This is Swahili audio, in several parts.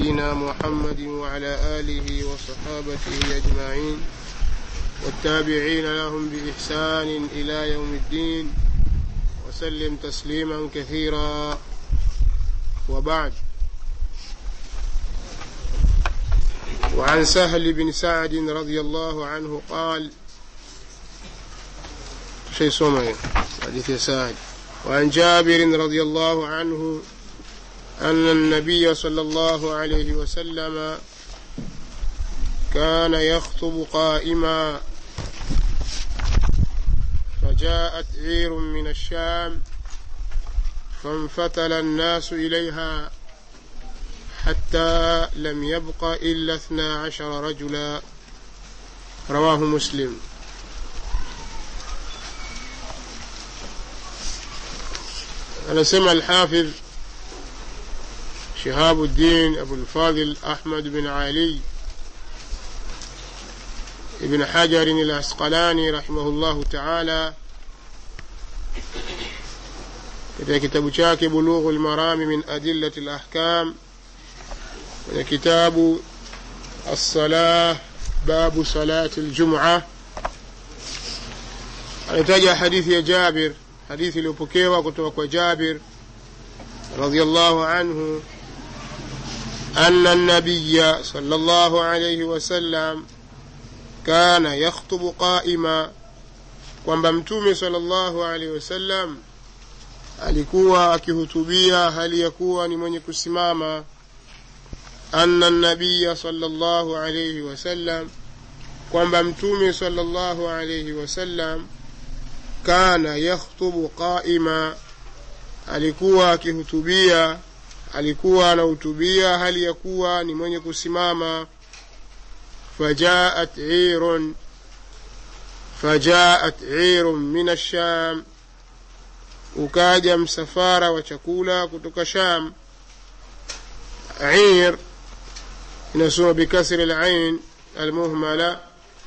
نبينا محمد وعلى آله وصحابته أجمعين والتابعين لهم بإحسان إلى يوم الدين وسلم تسليما كثيرا وبعد وعن سهل بن سعد رضي الله عنه قال شيء سمعي حديث سعد وعن جابر رضي الله عنه أن النبي صلى الله عليه وسلم كان يخطب قائما فجاءت عير من الشام فانفتل الناس إليها حتى لم يبق إلا اثنا عشر رجلا رواه مسلم anasema alhafidh shihabu ddin abulfadil ahmad bin ali ibn hajarin alasqalani rahimahullahu taala katika kitabu chake bulughu lmarami min adillati lahkam kwenye kitabu alsalah babu salati ljumua anataja hadithi ya jabir hadithi iliyopokewa kutoka kwa jabir radiallahu anhu أن النبي صلى الله عليه وسلم كان يخطب قائما kwamba mtume sallallahu alaihi wasallam alikuwa akihutubia hali ya kuwa ni mwenye kusimama anna nabiya sallallahu alaihi wasallam kwamba mtume sallallahu alaihi wasallam kana yakhtubu qaima alikuwa akihutubia alikuwa anahutubia hali ya kuwa ni mwenye kusimama fajaat irun fajaat irun min asham ukaja msafara wa chakula kutoka sham ir inasoma bikasri lain almuhmala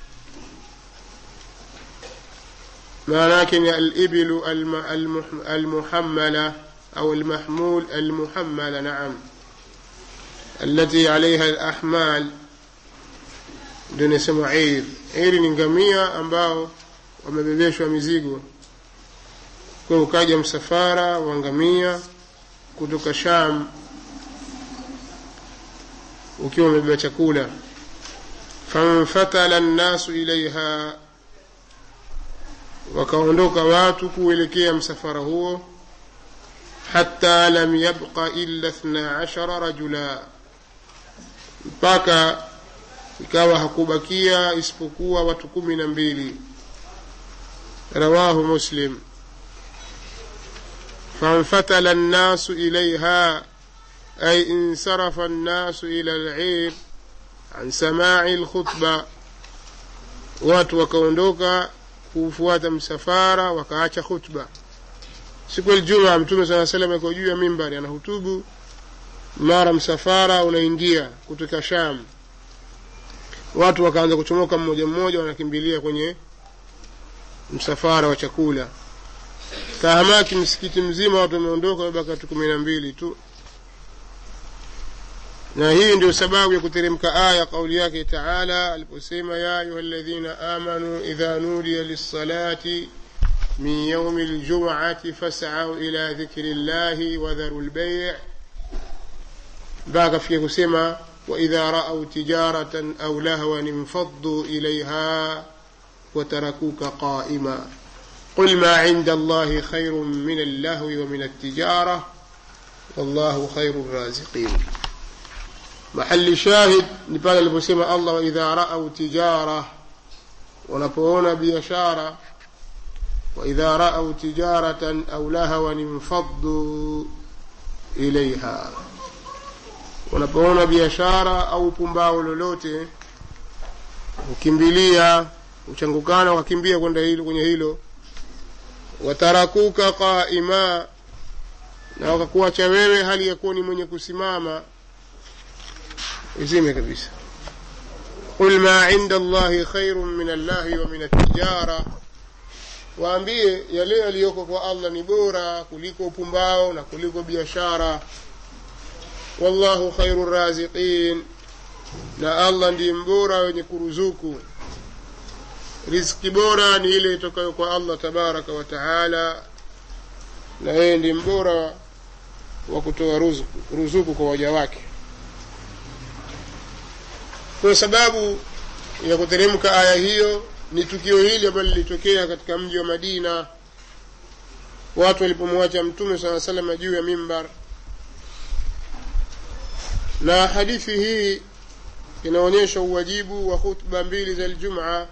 maana yake ni alibilu almuhammala أو المحمول المحملة نعم التي عليها الأحمال ndio inasema ir iri ni ngamia ambao wamebebeshwa mizigo kwa ukaja msafara wa ngamia kutoka sham ukiwa umebeba chakula famfatala nnasu ilaiha wakaondoka watu kuelekea msafara huo حتى لم يبق إلا اثنا عشر رجلا mpaka ikawa hakubakia isipokuwa watu kumi na mbili rawahu muslim فانفتل الناس إليها أي انصرف الناس إلى العير عن سماع الخطبة watu wakaondoka kufuata msafara wakaacha khutba siku ya Ijumaa Mtume saa salam ako juu ya mimbari anahutubu, mara msafara unaingia kutoka Sham, watu wakaanza kuchomoka mmoja mmoja, wanakimbilia kwenye msafara wa chakula. Tahamaki msikiti mzima watu wameondoka, wamebaki watu kumi na mbili tu, na hii ndio sababu ya kuteremka aya kauli yake Taala aliposema ya ayuha ladhina amanu idha nudiya lissalati من يوم الجمعة فاسعوا إلى ذكر الله وذروا البيع باقى في كسمة وإذا رأوا تجارة أو لهوا انفضوا إليها وتركوك قائما قل ما عند الله خير من اللهو ومن التجارة والله خير الرازقين محل شاهد نبال البسمة الله وإذا رأوا تجارة ونبوون بيشارة وإذا رأوا تجارة أو لهوا انفضوا إليها wanapoona biashara au pumbao lolote hukimbilia huchangukana wakakimbia kwenda hilo kwenye hilo watarakuka qaima na wakakuacha wewe hali ya kuwa ni mwenye kusimama izime kabisa qul ma inda allahi khairun min allahi wa min altijara waambie yale yaliyoko kwa allah ni bora kuliko upumbao na kuliko biashara wallahu khairu raziqin na allah ndiye mbora wenye kuruzuku riziki bora ni ile itokayo kwa allah tabaraka wa taala na yeye ndi mbora wa kutoa ruzuku, ruzuku kwa waja wake kwa sababu ya kuteremka aya hiyo ni tukio hili ambalo lilitokea katika mji wa madina watu walipomwacha mtume saa salama juu ya mimbar na hadithi hii inaonyesha uwajibu wa khutba mbili za ljumaa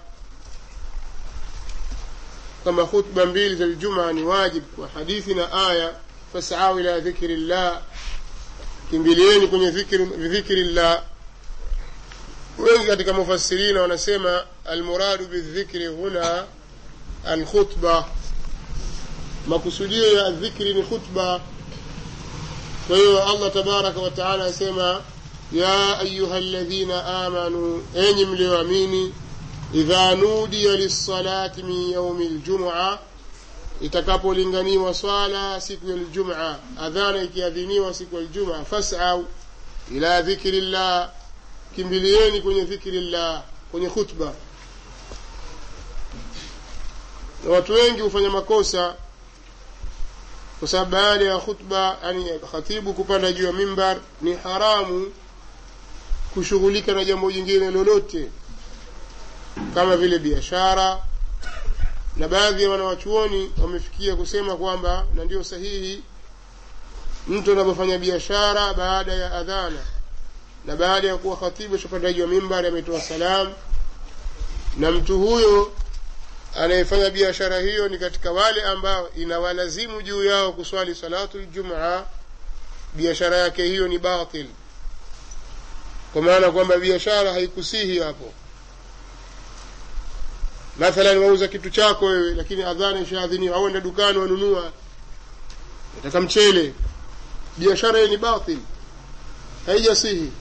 kama khutba mbili za ljumaa ni wajib kwa hadithi na aya fasau ila dhikri llah kimbilieni kwenye dhikri llah wengi katika mufassirina wanasema almuradu bildhikri huna alkhutba makusudio ya dhikri ni khutba kwa hiyo allah tabaraka wataala anasema ya ayuha ladhina amanu enyi mlioamini idha nudiya lissalati min yaumi ljumua itakapolinganiwa swala siku ya ljuma adhana ikiadhiniwa siku ya ljuma fasau ila dhikri llah kimbilieni kwenye dhikri llah kwenye khutba na watu wengi hufanya makosa kwa sababu baada ya khutba yani khatibu kupanda juu ya mimbar ni haramu kushughulika na jambo jingine lolote kama vile biashara na baadhi ya wanawachuoni wamefikia kusema kwamba na ndio sahihi mtu anapofanya biashara baada ya adhana na baada ya kuwa khatibu shapandaji wa mimbari ametoa salam na mtu huyo anayefanya biashara hiyo ni katika wale ambao inawalazimu juu yao kuswali salatu ljumaa biashara yake hiyo ni batil kwa maana kwamba biashara haikusihi hapo mathalan wauza kitu chako wewe lakini adhana ishaadhiniwa au enda dukani wanunua nataka mchele biashara hiyo ni batil haijasihi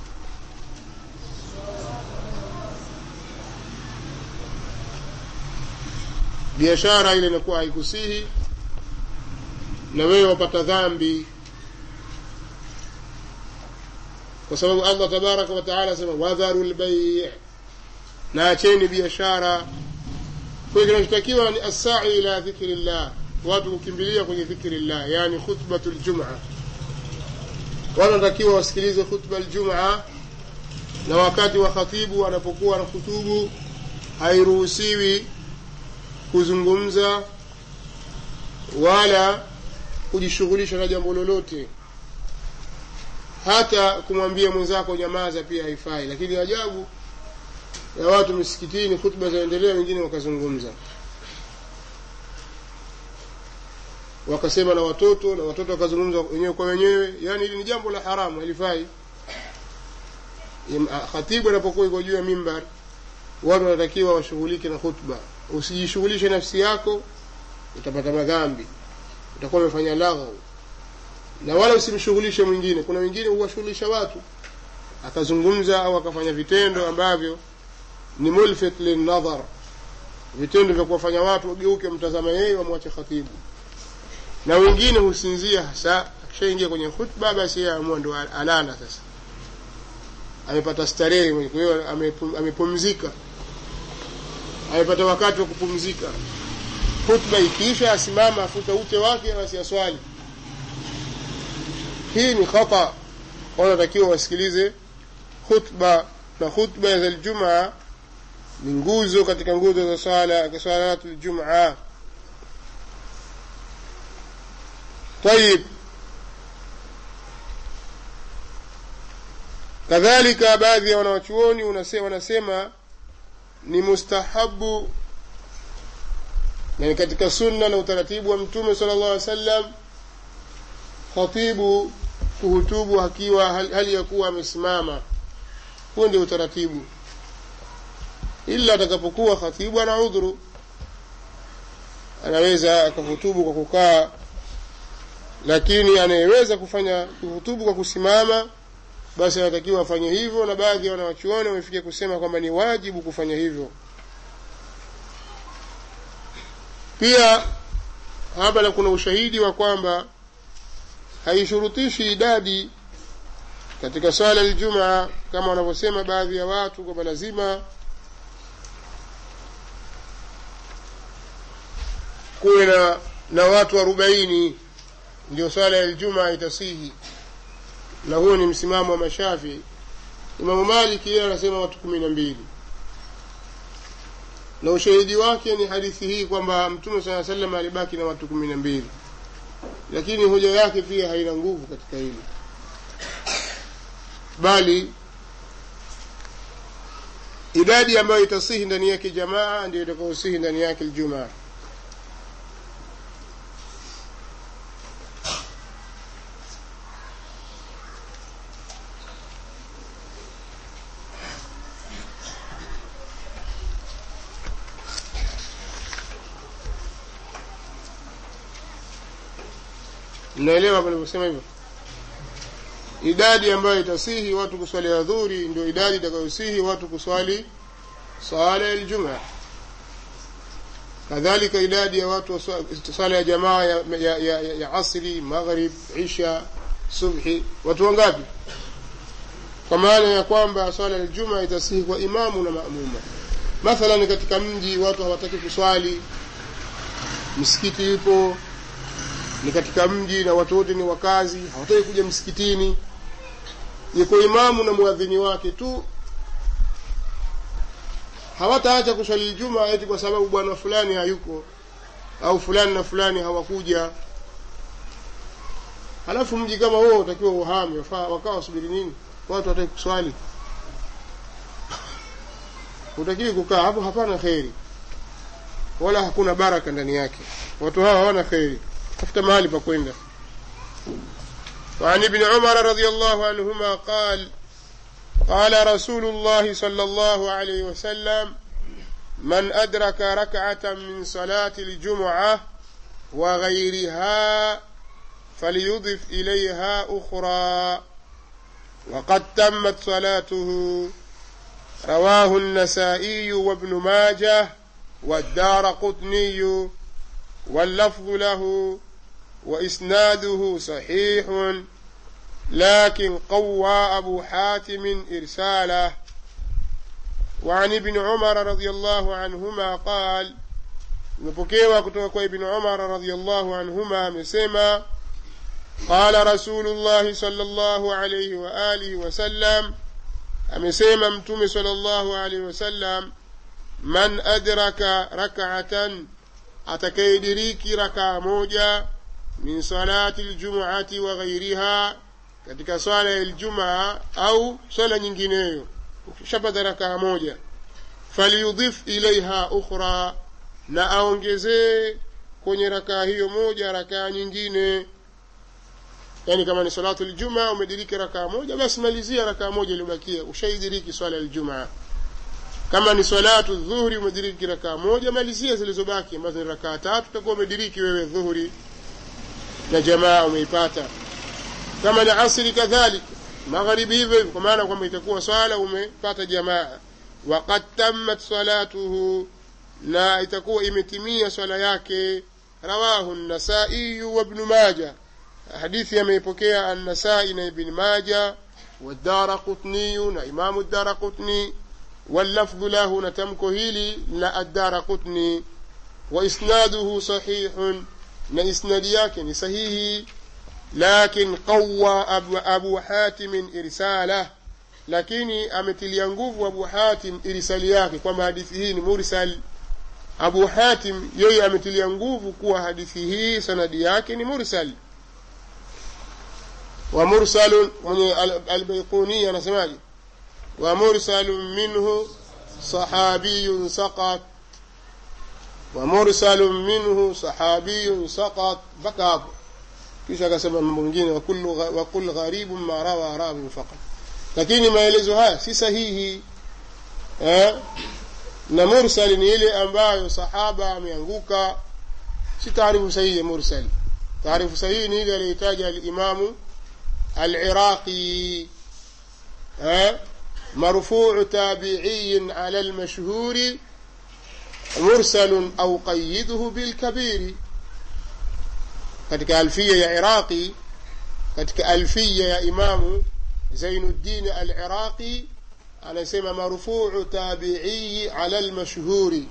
biashara ile inakuwa haikusihi na wewe wapata dhambi kwa sababu allah tabaraka wataala asema wadharu lbai na acheni biashara kwa hiyo kinachotakiwa ni assai ila dhikri llah watu kukimbilia kwenye dhikri llah yani khutbatu ljumaa watu wanatakiwa wasikilize khutba ljumaa na wakati wa khatibu anapokuwa na khutubu hairuhusiwi kuzungumza wala kujishughulisha na jambo lolote hata kumwambia mwenzako nyamaza pia haifai lakini ajabu ya watu misikitini khutba zaendelea wengine wakazungumza wakasema na watoto na watoto wakazungumza wenyewe kwa wenyewe yaani hili ni jambo la haramu halifai khatibu anapokuwa iko juu ya mimbar watu wanatakiwa washughulike na khutba usijishughulishe nafsi yako utapata madhambi utakuwa umefanya laghau na wala usimshughulishe mwingine kuna wengine huwashughulisha watu akazungumza au akafanya vitendo ambavyo ni mulfit linnadhar vitendo vya kuwafanya watu wageuke mtazama yeye wamwache khatibu na wengine husinzia hasa akishaingia kwenye khutba basi yeye amua ndo alala sasa amepata starehe kwa hiyo amepumzika amepata wakati wa kupumzika khutba ikiisha asimama afuta ute wake basi aswali hii ni khata wanatakiwa wasikilize khutba na khutba za ljumaa ni nguzo katika nguzo za swala salatu ljumaa طيب kadhalika baadhi ya wanawachuoni wanasema ni mustahabu na ni katika sunna na utaratibu wa mtume sala llahu alih wasallam khatibu kuhutubu akiwa hali ya kuwa amesimama huo ndio utaratibu ila atakapokuwa khatibu ana udhuru anaweza akahutubu kwa kukaa lakini anayeweza kufanya kuhutubu kwa kusimama basi anatakiwa afanye hivyo na baadhi ya wanawachuoni wamefikia kusema kwamba ni wajibu kufanya hivyo pia hapa na kuna ushahidi wa kwamba haishurutishi idadi katika swala ljumaa kama wanavyosema baadhi ya watu kwamba lazima kuwe na, na watu arobaini ndio swala ya ljumaa itasihi na huo ni msimamo wa mashafii imamu maliki yeye anasema watu kumi na mbili na ushahidi wake ni hadithi hii kwamba mtume saa salam alibaki na watu kumi na mbili lakini hoja yake pia haina nguvu katika hili bali idadi ambayo itasihi ndani yake jamaa ndio itakaosihi ndani yake ljumaa mnaelewa panavyosema hivyo idadi ambayo itasihi watu kuswali adhuri ndio idadi itakayosihi watu kuswali sala ya ljumaa kadhalika idadi ya watu wa swala ya jamaa ya, ya, ya, ya, ya asri maghrib isha subhi watu wangapi kwa maana ya kwamba swala ya ljumaa itasihi kwa imamu na maamuma mathalan katika mji watu hawataki kuswali msikiti ipo ni katika mji na watu wote ni wakazi hawataki kuja msikitini yuko imamu na mwadhini wake tu hawataacha kuswali juma eti kwa sababu bwana fulani hayuko au fulani na fulani hawakuja halafu mji kama huo utakiwa uhame wakawa wasubiri nini watu wataki kuswali utakiwi kukaa hapo hapana kheri wala hakuna baraka ndani yake watu hawa hawana kheri tafuta mahali pa kwenda وعن ابن عمر رضي الله عنهما قال قال رسول الله صلى الله عليه وسلم من أدرك ركعة من صلاة الجمعة وغيرها فليضف إليها أخرى وقد تمت صلاته رواه النسائي وابن ماجه والدار قطني واللفظ له وإسناده صحيح لكن قوى أبو حاتم إرساله وعن ابن عمر رضي الله عنهما قال imepokewa kutoka kwa ibni umara radiallahu anhuma amesema qala rasulullahi salllahu alaihi waalihi wasallam amesema mtume salllahu alaihi wasallam man adraka rakatan atakayediriki rakaa moja min salati ljumuati wa ghairiha katika swala ya ljumaa au swala nyingineyo ukishapata rakaa moja falyudhif ilaiha ukhra na aongezee kwenye rakaa hiyo moja rakaa nyingine yaani kama ni salatu ljumaa umediriki rakaa moja basi malizia rakaa moja iliyobakia ushaidiriki swala ya ljumaa kama ni salatu dhuhuri umediriki rakaa moja malizia zilizobaki ambazo ni rakaa tatu utakuwa umediriki wewe dhuhuri na jamaa umeipata kama ni asri kadhalika magharibi hivyo hivyo kwa maana kwamba itakuwa swala umepata jamaa waqad tammat salatuhu na itakuwa imetimia swala yake rawahu nasaiyu wabnu maja hadithi ameipokea annasai na ibn maja والدار قطني إمام الدار قطني واللفظ له نتمك هيلي لا الدار قطني وإسناده صحيح نإسناد ياكن صحيح لكن قوى أبو, أبو حاتم إرساله lakini ametilia nguvu abu hatim irisali yake kwamba hadithi hii ni mursal abu hatim yeye ametilia nguvu kuwa hadithi hii sanadi yake ni mursal wa mursalun mwenye albaikuni anasemaje wa mursalun minhu sahabiyun saqat wa mursalun minhu sahabiyun saqat mpaka hapo kisha akasema mambo mengine wa kul gharibun ma rawa rawin faqat lakini maelezo haya si sahihi eh? na mursali ni ile ambayo sahaba ameanguka si taarifu sahihi ya mursal taarifu sahihi ni ile aliyotaja alimamu aliraqi eh? مرفوع تابعي على المشهور مرسل أو قيده بالكبير katika alfia ya iraqi katika alfia ya imamu zainuddin aliraqi anasema marfuu tabiii ala lmashhuri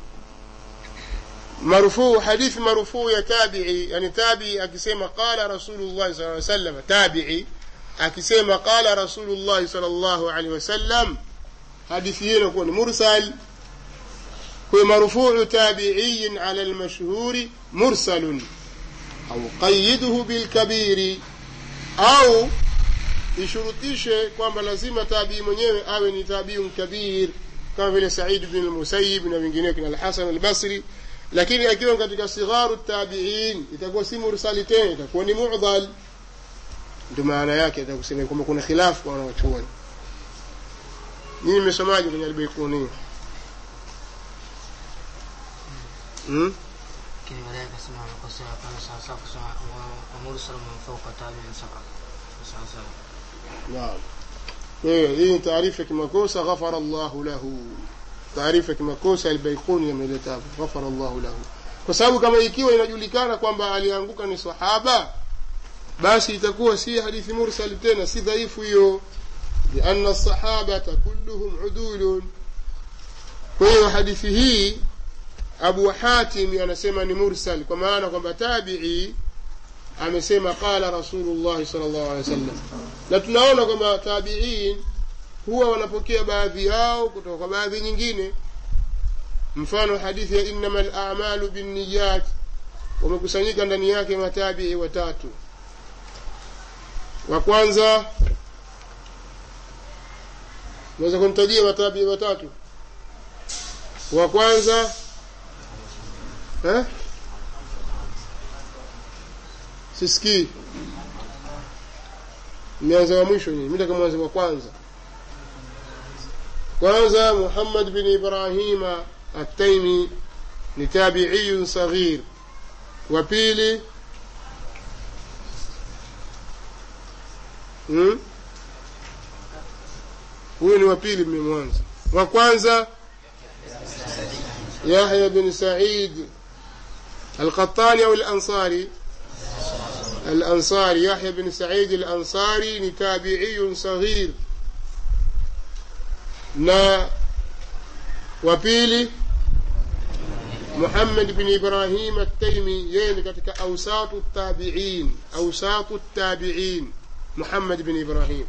marfuu hadithi marfuu ya tabii yani tabii akisema qala rasulullahi sal sallam tabii akisema qala rasulullahi sal llahu alehi wasallam hadithi hiyo inakuwa ni mursal kwa marfuu tabiiyin ala lmashhuri mursalun au qayiduhu bilkabiri au ishurutishe kwamba lazima tabii mwenyewe awe ni tabiun kabir kama vile said bn lmusayib na wengineo kina alhasan albasri lakini akiwa katika sigharu tabiin itakuwa si mursali tena itakuwa ni mudhal ndio maana yake atakusema kwamba kuna khilafu kwa wanawachuoni nyinyi mmesomaji kwenye albaikunia hmm? lakini baadaye akasema makosa ya kwanza sawasawa kusema wamursal man fauka tabiin saba sawasawa naam kwa hiyo hii ni taarifa ya kimakosa ghafara llahu lahu taarifa ya kimakosa albaikuni ameleta hapo ghafara llahu lahu kwa sababu kama ikiwa inajulikana kwamba alianguka ni sahaba basi itakuwa si hadithi mursal tena si dhaifu hiyo lianna sahabata kulluhum udulun kwa hiyo hadithi hii abu hatim anasema ni mursal kwa maana kwamba tabii amesema qala rasulullahi sal llahu alehi wa sallam na tunaona kwamba tabiin huwa wanapokea baadhi yao kutoka kwa baadhi nyingine mfano hadithi ya innama lamalu binniyat wamekusanyika ndani yake matabii watatu wa kwanza naweza kumtajia matabii watatu wa kwanza eh? sisikii mmeanza wa mwisho nyinyi mi taka mwanzo wa kwanza kwanza muhammad bin ibrahima ataimi ni tabiiyun saghir wa pili hmm? huyu ni wa pili mmemwanza wa kwanza yahya bin said alqatani au alansari الأنصاري يحيى بن سعيد الأنصاري تابعي صغير نا وبيلي محمد بن إبراهيم التيمي يعني كتك أوساط التابعين أوساط التابعين محمد بن إبراهيم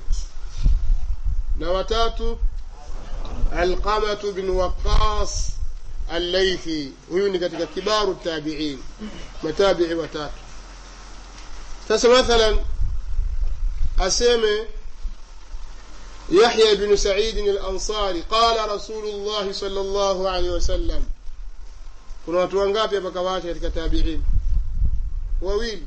نوتات القمة بن وقاص الليثي ويوني كتك كبار التابعين متابع وتاتو sasa mathalan aseme yahya bnu saidin alansari qala rasulullahi sal llahu alaihi wasallam kuna watu wangapi hapa kawacha katika tabiin wawili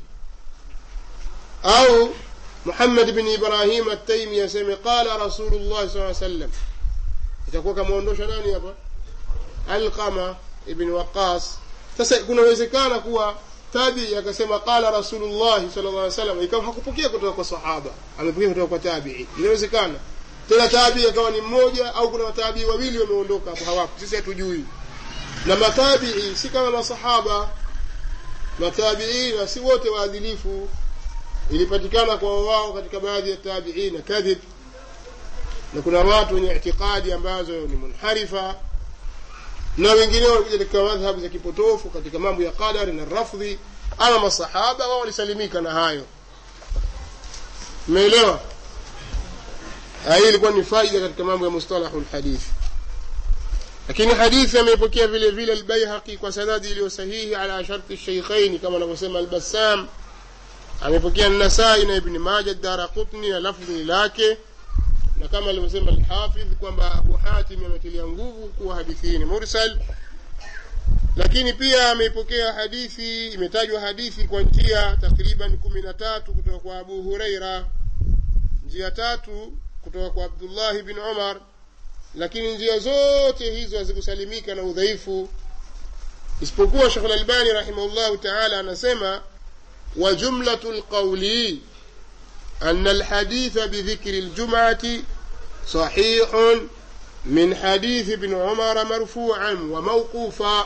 au muhammad bni ibrahim ataimi aseme qala rasulullahi saa sallam itakuwa kamwondosha nani hapa alqama ibni waqas sasa kunawezekana kuwa tabii akasema qala rasulullahi sala llah salam ikawa hakupokea kutoka kwa sahaba amepokea kutoka kwa tabii inawezekana tena tabii akawa ni mmoja au kuna matabii wawili wameondoka hapo hawapo sisi hatujui na matabii si kama masahaba matabiina si wote waadilifu ilipatikana kwa wao katika baadhi ya tabiina kadhib na kuna watu wenye itikadi ambazo ni munharifa na wengine walikuja katika madhhabu za kipotofu katika mambo ya qadari na rafdhi ama masahaba wao walisalimika na hayo umeelewa hii ilikuwa ni faida katika mambo ya mustalahu lhadithi lakini hadithi ameipokea vile vile albaihaqi kwa sanadi iliyo sahihi ala sharti sheikhaini kama anavyosema albassam amepokea nasai na ibni maja dara qutni na lafdhi lake na kama alivyosema alhafidh kwamba abu hatim ametilia nguvu kuwa hadithi hii ni mursal lakini pia ameipokea hadithi imetajwa hadithi kwa njia takriban kumi na tatu kutoka kwa abu hureira njia tatu kutoka kwa abdullahi bin umar lakini njia zote hizo hazikusalimika na udhaifu isipokuwa shekh lalbani rahimahullahu taala anasema wa jumlatu lqauli أن الحديث بذكر الجمعة صحيح من حديث ابن عمر مرفوعا وموقوفا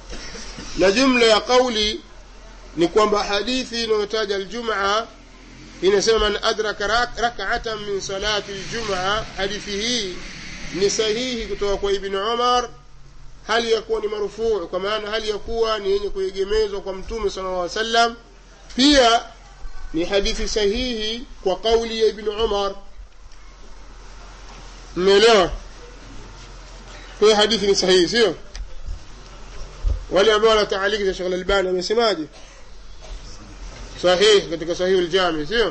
na jumla ya qauli ni kwamba hadithi inayotaja aljumaa inasema man adraka rak- rak'atan min salati ljumaa hadithi hii ni sahihi kutoka kwa ibni umar hali ya kuwa ni marufuu kwa maana hali ya kuwa ni yenye kuegemezwa kwa mtume sala llah sallam pia ni hadithi sahihi kwa kauli ya ibni umar mmeelewa kwa hiyo hadithi ni sahihi sio wale ambao wanataaliki za shekh lalbani wamesemaje sahihi katika sahihi ljami sio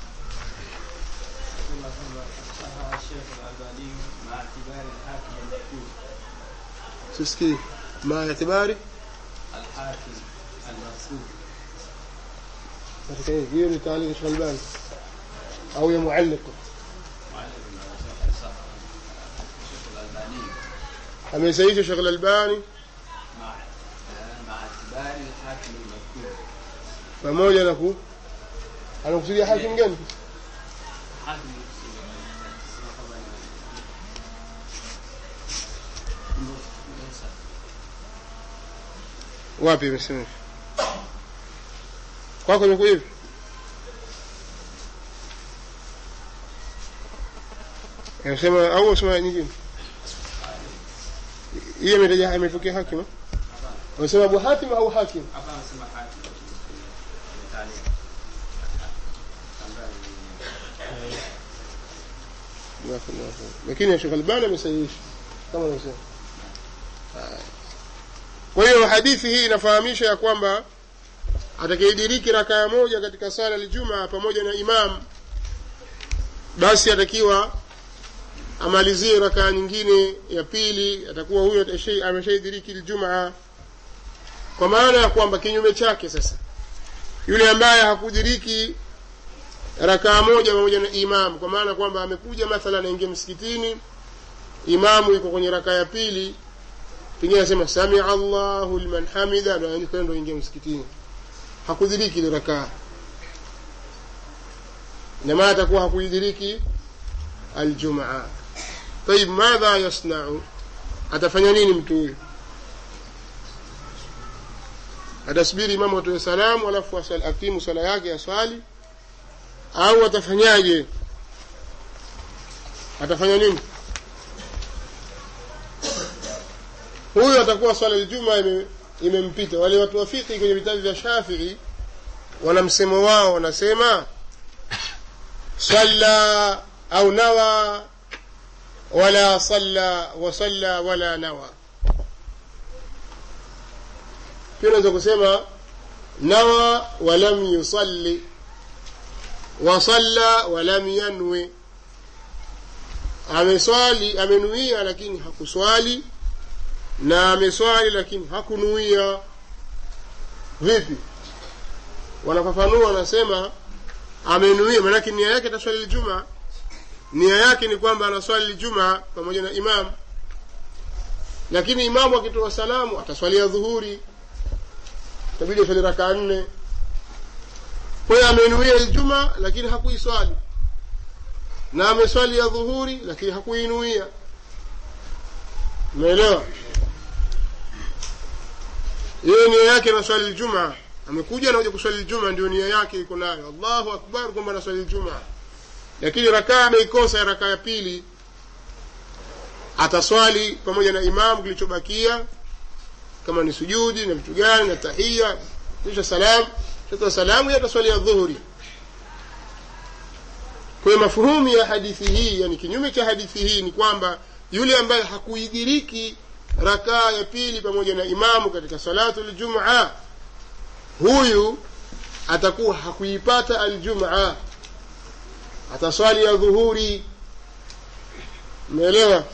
كما صحح الشيخ الألباني مع اعتبار الحاكم المذكور sisikii ma itibari الحاكم المذكور katika hii hiyo ni taaliki shekh lalbani au ya mualliqa معلم على شيخ صح الشيخ الألباني amesahihisha shekh lalbani مع مع اعتبار الحاكم المذكور pamoja na ku anakusudia hakim gani حاكم wapi imesema hivi kwako imekuwa hivi inasema au usema nyingine hii imetaja imetokea hakim eh? unasema abu hatim au hakim hapa anasema hakim Mtaani. Ambaye Jazakallahu khair. lakini Sheikh Albani amesahihisha kama anavyosema. Haya. Kwa hiyo hadithi hii inafahamisha ya kwamba atakayediriki rakaa moja katika sala aljuma pamoja na imam, basi atakiwa amalizie rakaa nyingine ya pili, atakuwa huyo atashai- ameshaidiriki aljumaa, kwa maana ya kwamba kinyume chake sasa, yule ambaye hakudiriki rakaa moja pamoja na imam kwa maana kwamba amekuja mathalan aingia msikitini imamu yuko kwenye rakaa ya pili pengine anasema samia allahu liman hamida ndo ndo ingia msikitini hakudiriki ile rakaa ina maana atakuwa hakuidiriki aljumaa tayib madha yasnau atafanya nini mtu huyu atasubiri imamu atoe salamu alafu asal- akimu sala yake aswali au atafanyaje atafanya nini huyu atakuwa swala ljuma ime- imempita wale watu wa fiqhi kwenye vitabu vya shafii wana msemo wao wanasema salla au nawa wala salla wasalla wala nawa pia unaweza kusema nawa walam yusalli wasalla walam yanwi ameswali amenuia lakini hakuswali na ameswali lakini hakunuia vipi wanafafanua wanasema amenuia maanake nia yake ataswali ljuma nia yake ni kwamba anaswali ljuma pamoja na imam lakini imamu akitoa salamu ataswalia dhuhuri itabidi aswali rakaa nne kwa hiyo amenuia iljuma lakini hakuiswali na ameswali ya dhuhuri lakini hakuinuia umeelewa hiyo nia yake anaswali ljumaa amekuja anakuja kuswali ljuma ndio nia yake iko nayo allahu akbar kwamba anaswali ljumaa lakini rakaa ameikosa ya rakaa ya pili ataswali pamoja na imamu kilichobakia kama ni sujudi na vitu gani na tahia kisha salam shatoa salamu yeye ataswali ya dhuhuri kwa hiyo mafuhumu ya hadithi hii yani kinyume cha hadithi hii ni kwamba yule ambaye hakuidiriki rakaa ya pili pamoja na imamu katika salatu ljumaa huyu atakuwa hakuipata aljumaa ataswali ya dhuhuri umeelewa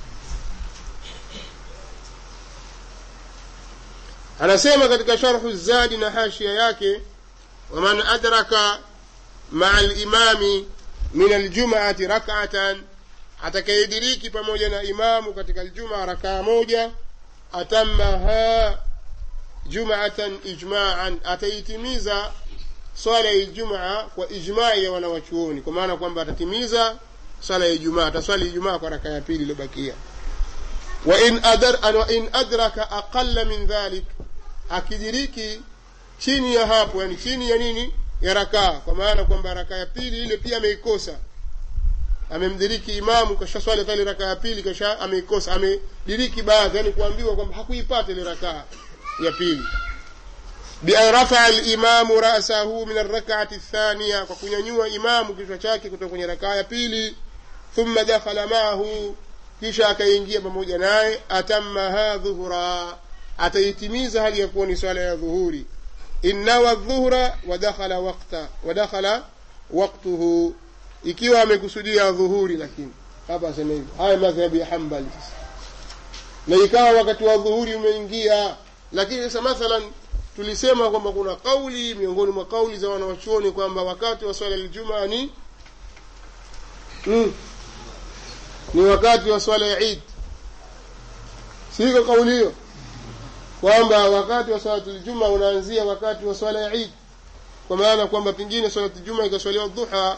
anasema katika sharhu zadi na hashia yake waman adraka maa limami min aljumaati rakatan atakayediriki pamoja na imamu katika aljumaa rakaa moja atamaha jumatan ijmaan ataitimiza swala ya ijumaa kwa ijmai ya wanawachuoni kwa maana kwamba atatimiza swala ya ijumaa ataswali ijumaa kwa raka ya pili iliyobakia wain adar, wa in adraka aqalla min dhalik akidiriki chini ya hapo yani chini ya nini ya rakaa kwa maana kwamba rakaa ya pili ile pia ameikosa amemdiriki imamu kasha swali kale rakaa ya pili kasha ameikosa amediriki baadhi yani kuambiwa kwamba hakuipata ile rakaa ya pili bian rafaa limamu rasahu min arrakati thania kwa kunyanyua imamu kichwa chake kutoka kwenye rakaa ya pili thumma dakhala maahu kisha akaingia pamoja naye atammaha dhuhura ataitimiza hali ya kuwa ni swala ya dhuhuri innawa dhuhra wadakhala wakta wadakhala waktuhu ikiwa amekusudia dhuhuri lakini hapa asema hivi haya madhhabu ya hambali sasa na ikawa wakati wa dhuhuri umeingia lakini sasa mathalan tulisema kwamba kuna kauli miongoni mwa kauli za wanawachuoni kwamba wakati wa swala ljumaa ni mm, ni wakati wa swala ya idi siko kauli hiyo kwamba wakati wa swalatul juma unaanzia wakati wa swala ya idi kwa maana kwamba pengine swalatul juma ikaswaliwa dhuha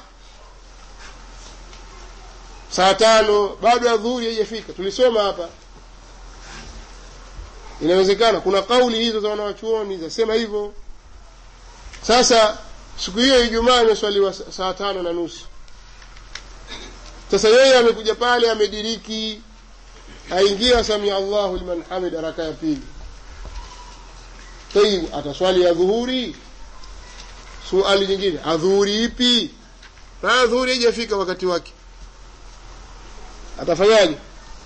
saa tano bado ya dhuhuri haijafika tulisoma hapa inawezekana kuna kauli hizo za wanawachuoni zasema hivyo sasa siku hiyo ijumaa imeswaliwa saa tano na nusu sasa yeye amekuja pale amediriki aingia samia allahu liman hamida raka ya pili tayib ataswali ya dhuhuri suali nyingine adhuhuri ipi na dhuhuri haijafika wakati wake atafanyaje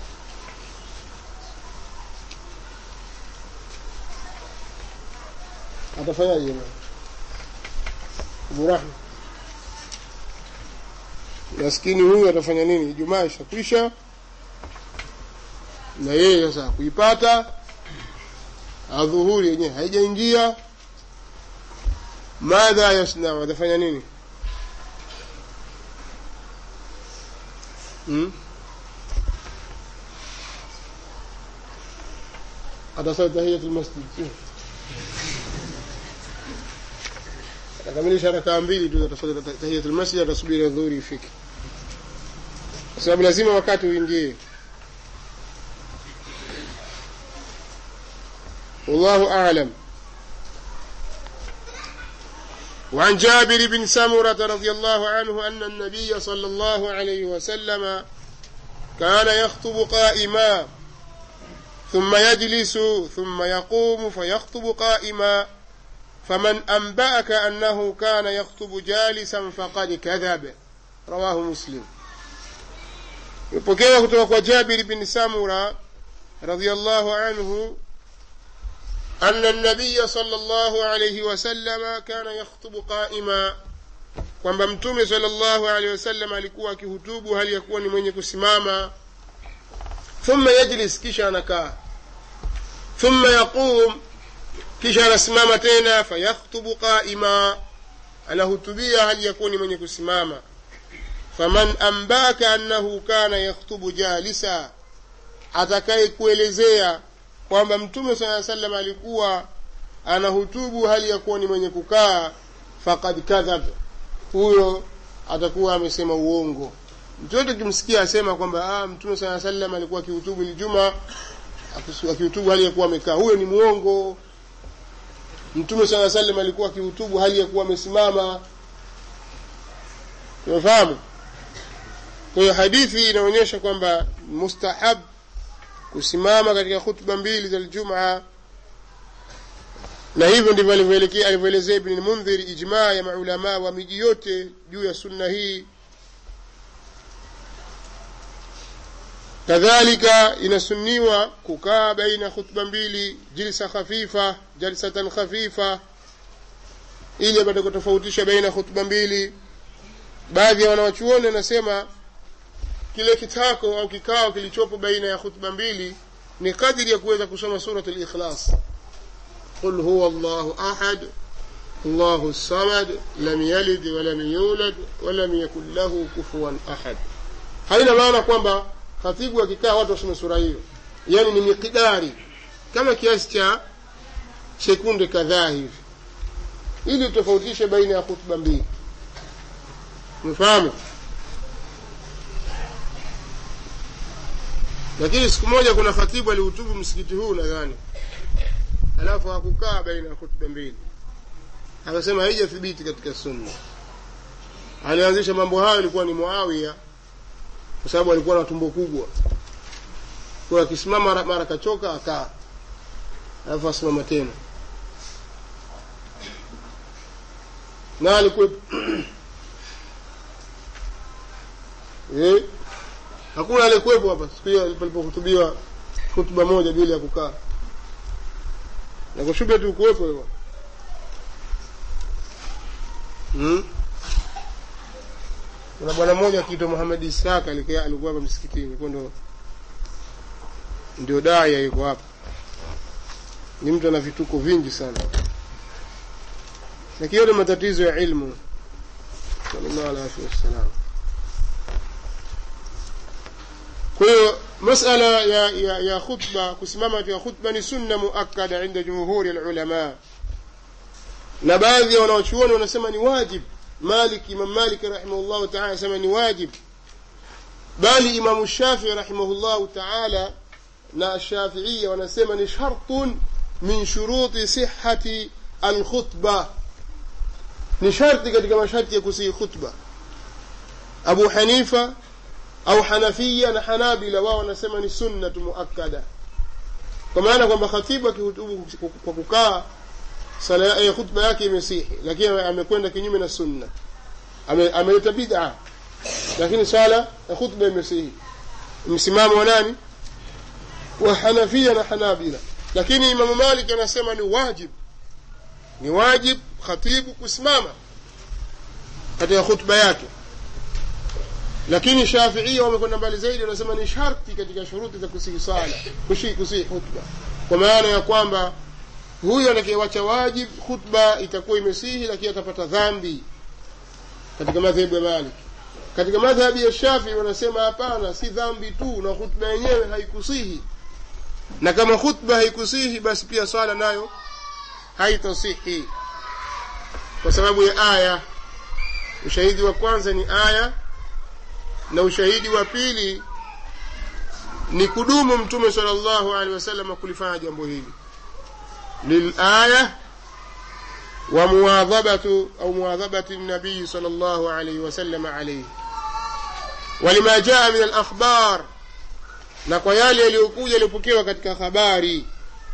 atafanyaje jamaa Abu Rahma maskini huyu atafanya nini ijumaa ishakwisha na yeye sasa kuipata adhuhuri yenyewe haijaingia madha yasnau atafanya nini hmm? atasali tahiyatu lmasjid sio atakamilisha rakaa mbili tu atasali tahiyatu lmasjid atasubiri adhuhuri ifike kwa sababu lazima wakati uingie والله أعلم وعن جابر بن سمرة رضي الله عنه أن النبي صلى الله عليه وسلم كان يخطب قائما ثم يجلس ثم يقوم فيخطب قائما فمن أنبأك أنه كان يخطب جالسا فقد كذب رواه مسلم يبقى kutoka جابر بن سمرة رضي الله عنه أن النبي صلى الله عليه وسلم كان يخطب قائما kwamba mtume salllahu alehi wasallam alikuwa akihutubu hali ya kuwa ni mwenye kusimama thumma yajlis kisha anakaa thumma yaqum kisha anasimama tena fayakhtubu qaima anahutubia hali ya kuwa ni mwenye kusimama faman ambaka annahu kana yakhtubu jalisa atakaye kuelezea kwamba mtume saa salam alikuwa anahutubu hali ya kuwa ni mwenye kukaa fakad kadhab huyo atakuwa amesema uongo mtu yote ukimsikia asema kwamba ah, mtume saa salam alikuwa akihutubu ljuma akihutubu hali ya kuwa amekaa huyo ni mwongo mtume saa salam alikuwa akihutubu hali ya kuwa amesimama umefahamu kwa hiyo hadithi inaonyesha kwamba mustahab kusimama katika khutba mbili za ljumaa na hivyo ndivyo alivyoelezea ibni lmundhir ijmaa ya maulamaa wa miji yote juu ya sunna hii kadhalika inasuniwa kukaa baina khutba mbili jilsa khafifa jalsatan khafifa ili apate kutofautisha baina khutba mbili baadhi ya wanawachuoni wanasema kile kitako au kikao kilichopo baina ya khutba mbili ni kadiri ya kuweza kusoma surat likhlas qul huwa llahu ahad allahu samad lam yalid walam yulad walam yakun lahu kufuwan ahad haina maana kwamba khatibu akikaa watu wasome sura hiyo yani ni miqdari kama kiasi cha sekunde kadhaa hivi ili utofautishe baina ya khutba mbili umefahamu lakini siku moja kuna khatibu alihutubu msikiti huu nadhani alafu hakukaa baina ya khutba mbili akasema haijathibiti katika sunna alianzisha mambo hayo ilikuwa ni muawiya kwa sababu alikuwa na tumbo kubwa kwa akisimama mara, mara kachoka akaa alafu asimama tena na alikuwa eh hakuna aliyekuwepo hapa siku hiyo palipohutubiwa hutuba moja bila ya kukaa na kushuba tu kuwepo hivyo hmm? kuna bwana mmoja akiitwa Muhammad Ishaq alikuwa alikuwa hapa msikitini kwa ndo ndio daya yuko hapa ni mtu ana vituko vingi sana lakini yote matatizo ya ilmu sallallahu alaihi wasallam kwa hiyo masala ya, ya, ya khutba kusimama katika khutba ni sunna muakkada inda jumhuri alulama na baadhi ya wanaochuoni wanasema ni wajib malik imam malik rahimahullahu taala anasema ni wajib bali imamu shafii rahimahullahu taala na shafiia wanasema ni shartun min shuruti sihati alkhutba ni sharti katika masharti ya kusihi khutba abu hanifa au hanafia na hanabila wao wanasema ni sunnatu muakkada kwa maana kwamba khatibu akihutubu kwa kukaa sala ya khutba yake imesihi lakini amekwenda kinyume na sunna ameleta ame bid'a lakini sala ya khutba imesihi msimamo wa nani wa hanafia na hanabila lakini imamu malik anasema ni wajib ni wajib khatibu kusimama katika khutba yake lakini shafiia wamekwenda mbali zaidi wanasema ni sharti katika shuruti za kusihi sala kusihi kusihi khutba kwa maana ya kwamba huyo atakayewacha wajib khutba itakuwa imesihi lakini atapata dhambi katika madhehebu ya malik katika madhhabi ya shafii wanasema hapana si dhambi tu na khutba yenyewe haikusihi na kama khutba haikusihi basi pia swala nayo haitasihi kwa sababu ya aya ushahidi wa kwanza ni aya na ushahidi wa pili ni kudumu mtume sallallahu alaihi wasallam kulifanya jambo hili lilaya wa muwadhabatu au muwadhabati nabii sallallahu alaihi wasallam alaihi walima jaa min alakhbar na kwa yale yaliyokuja yaliyopokewa katika habari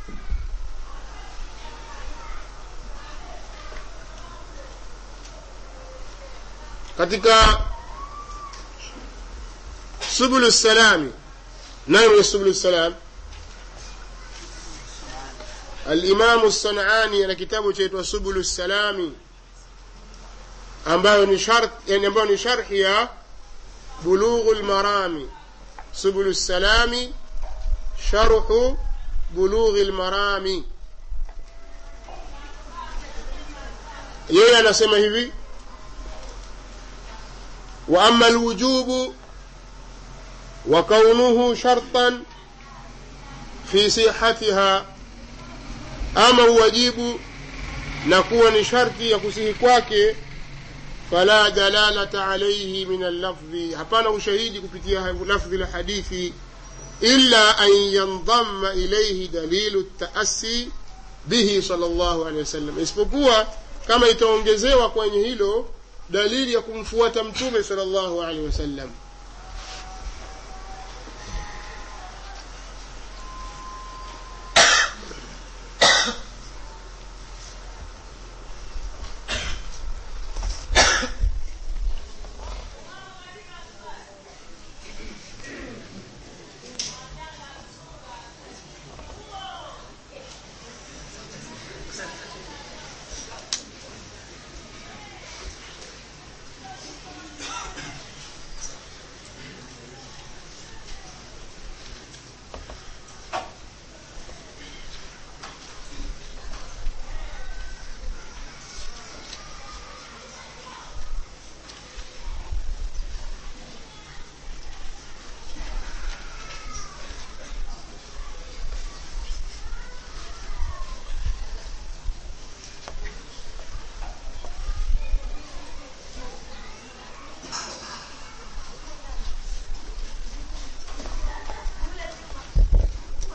katika subulu salami nayo mwenye subulu salam alimamu sanani ana kitabu chaitwa subulu salami ambayo ni shart yani ambayo ni sharhi ya bulughu lmarami subulu salami sharhu bulughi lmarami yeye anasema hivi wa ama alwujubu وكونه شرطا في صحتها ama uwajibu na kuwa ni sharti ya kusihi kwake fala dalalata alaihi min allafdhi hapana ushahidi kupitia lafdhi la hadithi illa an yandama ilaihi dalilu taasi bihi sal llahu alehi wasallam isipokuwa kama itaongezewa kwenye hilo dalili ya kumfuata mtume sal llahu alehi wasallam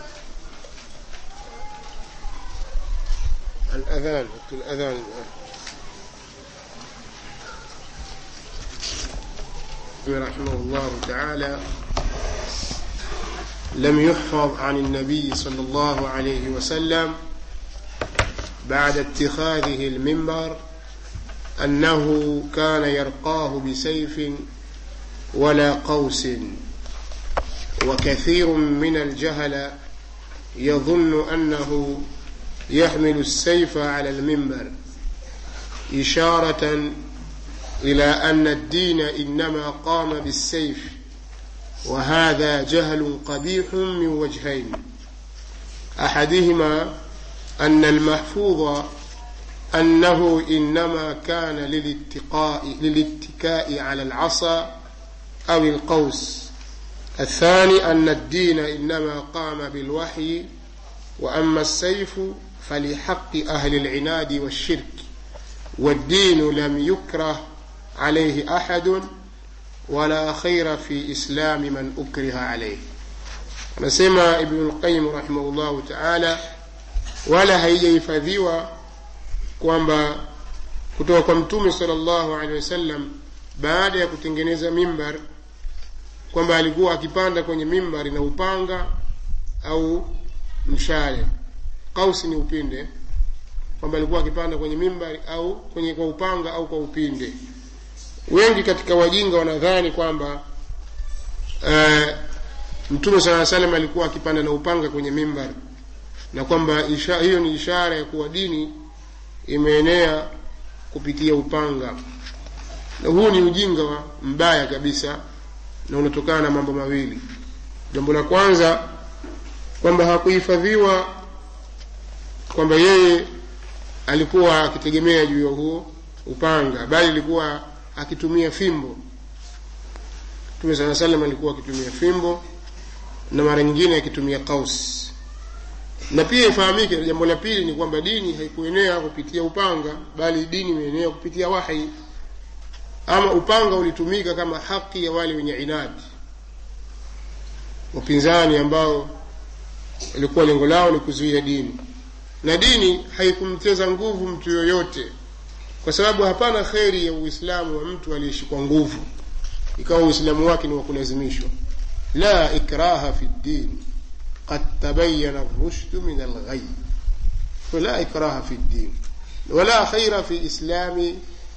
الأذان وقت الأذان الآن رحمه الله تعالى لم يحفظ عن النبي صلى الله عليه وسلم بعد اتخاذه المنبر أنه كان يرقاه بسيف ولا قوس وكثير من الجهل يظن أنه يحمل السيف على المنبر إشارة إلى أن الدين إنما قام بالسيف وهذا جهل قبيح من وجهين أحدهما أن المحفوظ أنه إنما كان للاتقاء للاتكاء على العصا أو القوس الثاني أن الدين إنما قام بالوحي وأما السيف فلحق أهل العناد والشرك والدين لم يكره عليه أحد ولا خير في إسلام من أكره عليه anasema ibnu lqayim rahimahullahu taala wala haijahifadhiwa kwamba kutoka kwa mtume sala llahu alehi wasallam baada ya kutengeneza mimbar kwamba alikuwa akipanda kwenye mimbari na upanga au mshale kausi ni upinde kwamba alikuwa akipanda kwenye mimbari au kwenye kwa upanga au kwa upinde wengi katika wajinga wanadhani kwamba uh, mtume saa salam alikuwa akipanda na upanga kwenye mimbar na kwamba isha, hiyo ni ishara ya kuwa dini imeenea kupitia upanga na huu ni ujinga wa mbaya kabisa na unatokana na mambo mawili jambo la kwanza kwamba hakuhifadhiwa kwamba yeye alikuwa akitegemea juu ya huo upanga bali alikuwa akitumia fimbo mtume saa salam alikuwa akitumia fimbo na mara nyingine akitumia kaus na pia ifahamike jambo la pili ni kwamba dini haikuenea kupitia upanga bali dini imeenea kupitia wahi ama upanga ulitumika kama haki ya wale wenye inadi wapinzani ambao ilikuwa lengo lao ni kuzuia dini na dini haikumteza nguvu mtu yoyote kwa sababu hapana kheri ya uislamu wa mtu aliyeishi kwa nguvu ikawa uislamu wake ni wa kulazimishwa la ikraha fi ddin qad tabayana rushdu min alghai fala ikraha fi ddin wala khaira fi islami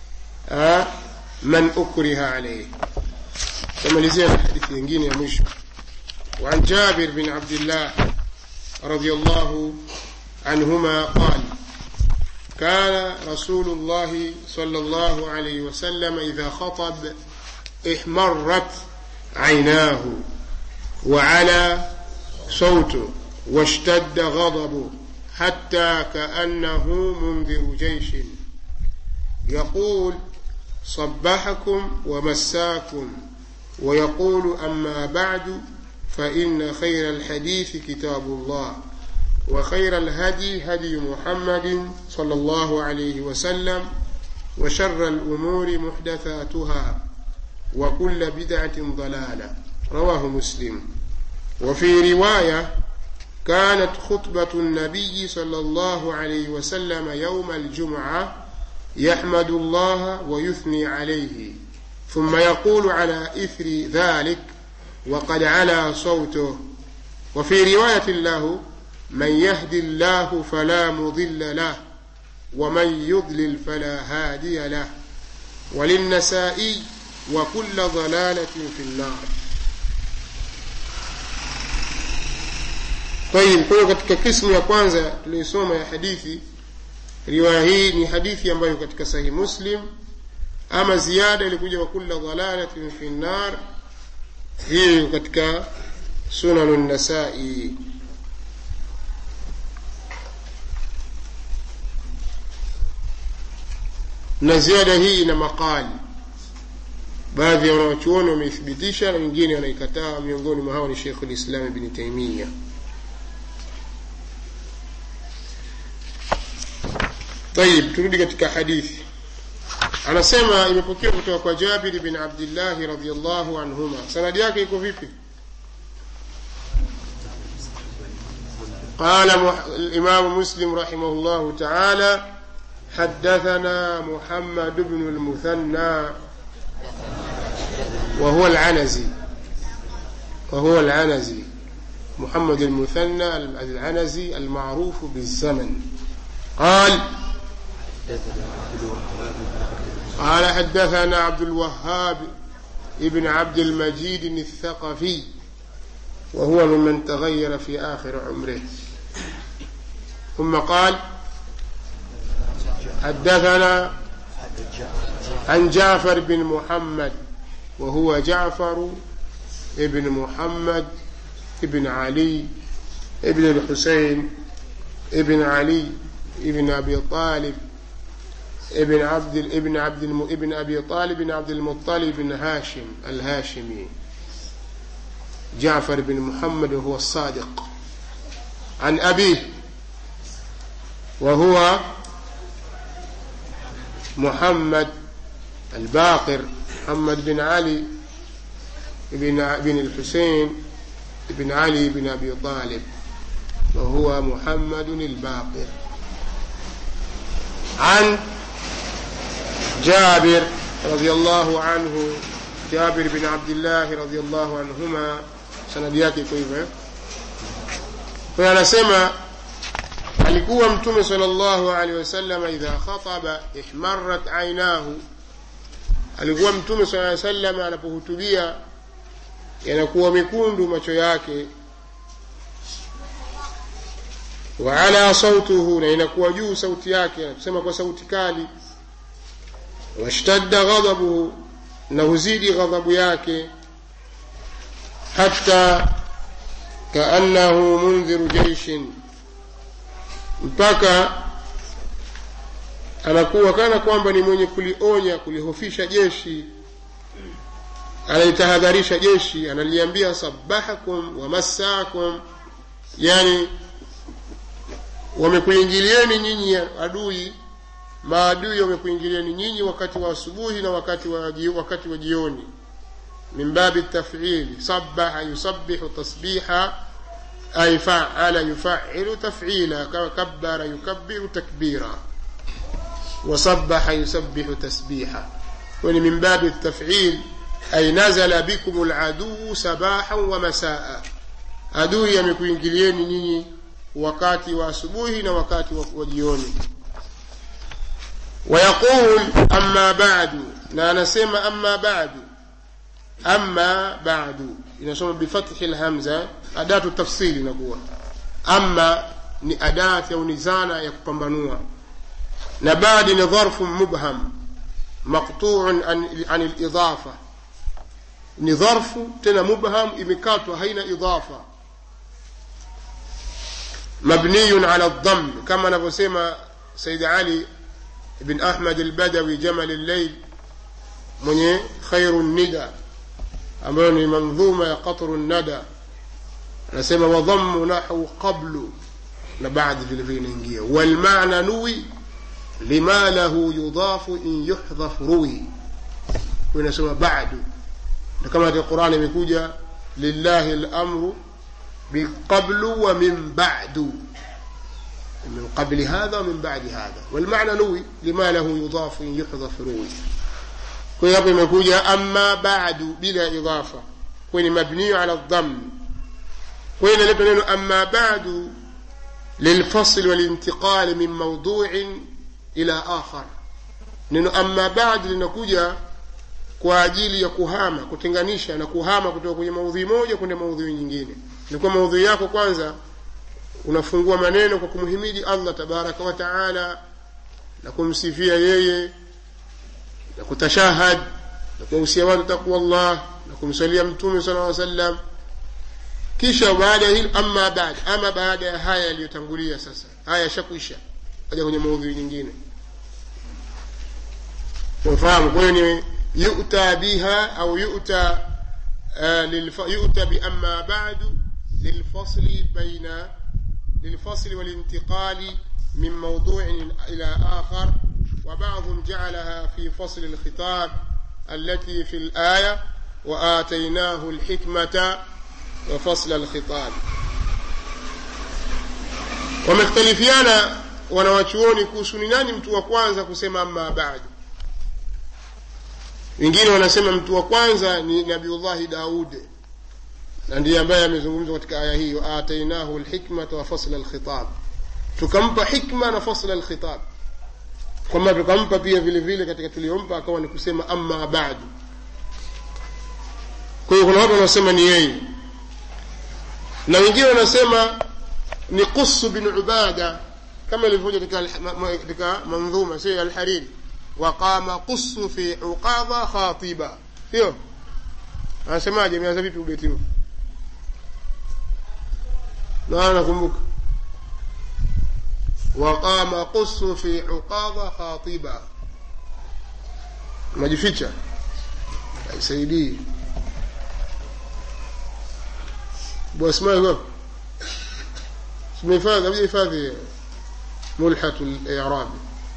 man ukriha alayhi tamalizia na hadithi nyingine ya mwisho وعن جابر بن عبد الله رضي الله عنهما قال كان رسول الله صلى الله عليه وسلم إذا خطب احمرت عيناه وعلى صوته واشتد غضبه حتى كأنه منذر جيش يقول صبحكم ومساكم ويقول أما بعد فإن خير الحديث كتاب الله وخير الهدي هدي محمد صلى الله عليه وسلم وشر الأمور محدثاتها وكل بدعة ضلالة رواه مسلم وفي رواية كانت خطبة النبي صلى الله عليه وسلم يوم الجمعة يحمد الله ويثني عليه ثم يقول على إثر ذلك وقد علا صوته وفي رواية له من يهد الله فلا مضل له ومن يضلل فلا هادي له وللنسائي وكل ضلالة في النار طيب kwa hiyo katika kismu ya kwanza tuliosoma ya hadithi riwaya hii ni hadithi ambayo katika sahihi muslim ama ziada ilikuja wa kulla dhalalatin fi nnar hii katika sunanu nasai na ziada hii ina maqali baadhi ya wanawachuoni wameithibitisha na wengine wanaikataa miongoni mwa hao ni shekhu lislam bni taimia طيب turudi katika hadithi anasema imepokewa kutoka kwa jabiri bin abdillahi radiallahu anhuma sanadi yake iko vipi قال الإمام مسلم رحمه الله تعالى حدثنا محمد بن المثنى وهو العنزي وهو العنزي محمد المثنى العنزي المعروف بالزمن قال قال حدثنا عبد الوهاب ابن عبد المجيد الثقفي وهو ممن تغير في آخر عمره ثم قال حدثنا عن جعفر بن محمد وهو جعفر ابن محمد ابن علي ابن الحسين ابن علي ابن ابي طالب ابن عبد ابن عبد الم... ابن ابي طالب بن عبد المطلب بن هاشم الهاشمي جعفر بن محمد وهو الصادق عن ابيه وهو محمد الباقر محمد بن علي بن بن الحسين بن علي بن ابي طالب وهو محمد الباقر عن جابر رضي الله عنه جابر بن عبد الله رضي الله عنهما sanadi yake iko hivyo kwa anasema alikuwa mtume sallallahu alaihi wasallam idha khataba ihmarrat ainahu alikuwa mtume sallallahu alaihi wasallam anapohutubia yanakuwa mekundu macho yake wa ala sautuhu na inakuwa juu sauti yake anasema kwa sauti kali washtadda ghadabuhu na huzidi ghadhabu yake hata kaannahu mundhiru jeishin mpaka anakuwa kana kwamba ni mwenye kulionya kulihofisha jeshi anaitahadharisha jeshi analiambia sabahakum wamassakum yani wamekuingilieni nyinyi adui maadui wamekuingilieni nyinyi wakati wa asubuhi na wakati wa, wakati wa jioni min babi tafili sabaha yusabbihu tasbiha ay faala yufailu tafila kabbara yukabbiru takbira وسبح يسبح تسبيحا وني من باب التفعيل أي نزل بكم العدو سباحا ومساء adui yamekuingilieni nyinyi wakati wa asubuhi na wakati wa jioni wayaqul amma badu na anasema amma badu amma badu inasoma bifathi lhamza adatu tafsili inakuwa amma ni adati au ni zana ya kupambanua na baadi ni dharfu mubham maqtuun an, an lidafa ni dharfu tena mubham imekatwa haina idafa مبني على الضم كما نفسما سيد علي بن أحمد البدوي جمل الليل من خير الندى أمرني منظومة قطر الندى نسمى وضم نحو قبل لبعد في الفين والمعنى نوي لما له يضاف إن يحذف روي ونسمى بعد كما في القرآن يقول لله الأمر من قبل ومن بعد من قبل هذا ومن بعد هذا والمعنى نوي لما له يضاف إن يحذف روي kwa hapo imekuja amma ba'du bila idafa kwenye mabni ala dhamm kwa hiyo inaleta neno amma ba'du للفصل والانتقال من موضوع إلى آخر neno amma ba'd linakuja kwa ajili ya kuhama kutenganisha na kuhama kutoka kwenye maudhui moja kwenda maudhui nyingine ilikuwa maudhui yako kwanza unafungua maneno kwa kumhimidi allah tabaraka wa taala na kumsifia yeye na kutashahad na kuwahusia watu taqwa llah na kumsalia mtume sala aa sallam kisha baada ya hili ama baada ama baada ya haya yaliyotangulia sasa haya yashakwisha aja kwenye maudhui nyingine unafahamu kwa hiyo ni yuta biha au yuta uh, yuta biama badu للفصل بين للفصل والانتقال من موضوع إلى آخر وبعضهم جعلها في فصل الخطاب التي في الآية وآتيناه الحكمة وفصل الخطاب wamekhtalifiana wanawachuoni kuhusu ni nani mtu wa kwanza kusema amma badu wengine wanasema mtu wa kwanza ni nabiullahi daudi na ndiye ambaye amezungumzwa katika aya hii waatainahu lhikmata wa fasla lkhitab tukampa hikma na fasla lkhitab kwamba tukampa pia vile vile katika tuliompa akawa ni kusema amma badu kwa hiyo kuna watu wanaosema ni yeye na wengine wanasema ni qusu bin ubada kama ilivyokuja katika al- ma- ma- katika mandhuma sio alhariri waqama qusu fi uqadha khatiba sio anasemaje imeanza vipi ubeti huu na nakumbuka waqama qusu fi uqadha khatiba majificha haisaidii بواسماء هو اسمه هفاظ أبي هفاظ ملحة الإعراب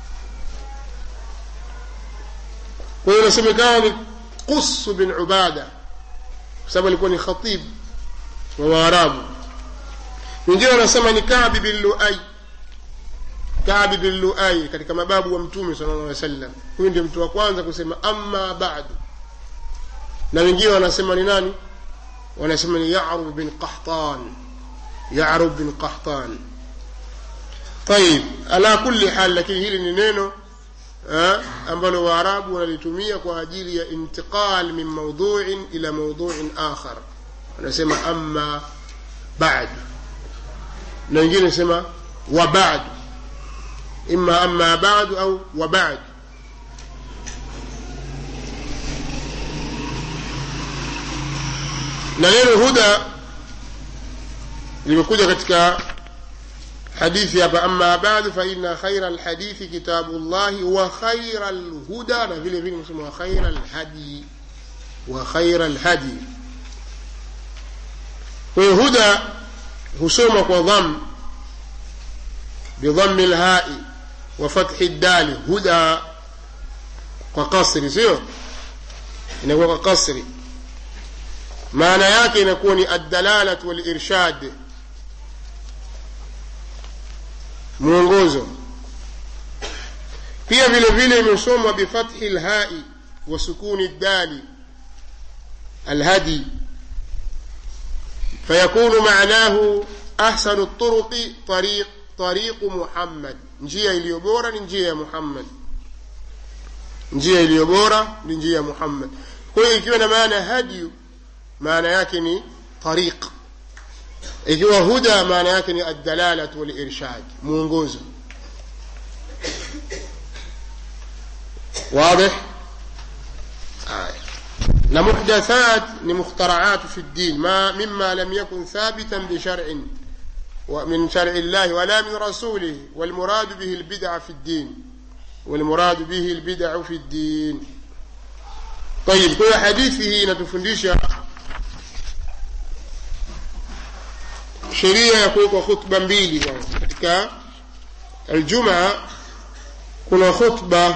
وهنا اسمه كان قص بن عبادة بسبب يكون خطيب وواراب wengine wanasema ni kabi bin luai kabi bin luai katika mababu wa mtume sala llah sallam huyu ndio mtu wa kwanza kusema amma badu na wengine wanasema ni nani wanasema ni yarub bin qahtan yarub bin qahtan طيب ala kulli hal lakini hili ni neno eh, ambalo waarabu wanalitumia kwa ajili ya intiqal min maudhuin ila maudhuin akhar wanasema amma bad na wengine nasema wa bad imma amma badu au wa bad na neno huda limekuja katika hadithi hapa amma badu fa inna khaira lhadithi kitabu llahi wa khaira lhuda na vile vile mesema wa khaira lhadi wa khaira lhadi kwa hiyo huda husoma kwa dham bidhammi lhai wa fathi ddali huda kwa kasri sio inakuwa kwa kasri maana yake inakuwa ni addalalatu walirshad mwongozo pia vile vile imesomwa bifathi lhai wa sukuni ddali alhadi فيكون معناه أحسن الطرق طريق طريق محمد njia iliyo bora ni njia ya muhammad njia iliyo bora ni njia ya muhammad kwa hiyo ikiwa na maana hadiyu maana yake ni tariq ikiwa huda maana yake ni addalalatu walirshad mwongozo واضح آه. na muhdathat ni mukhtara'at fi ddin ma mimma lam yakun thabitan bi shar'in ومن شرع الله ولا من رسوله والمراد به البدع في الدين والمراد به البدع في الدين طيب كل حديثه inatufundisha sheria ya kuwekwa khutba mbili kwanza katika aljumaa kuna khutba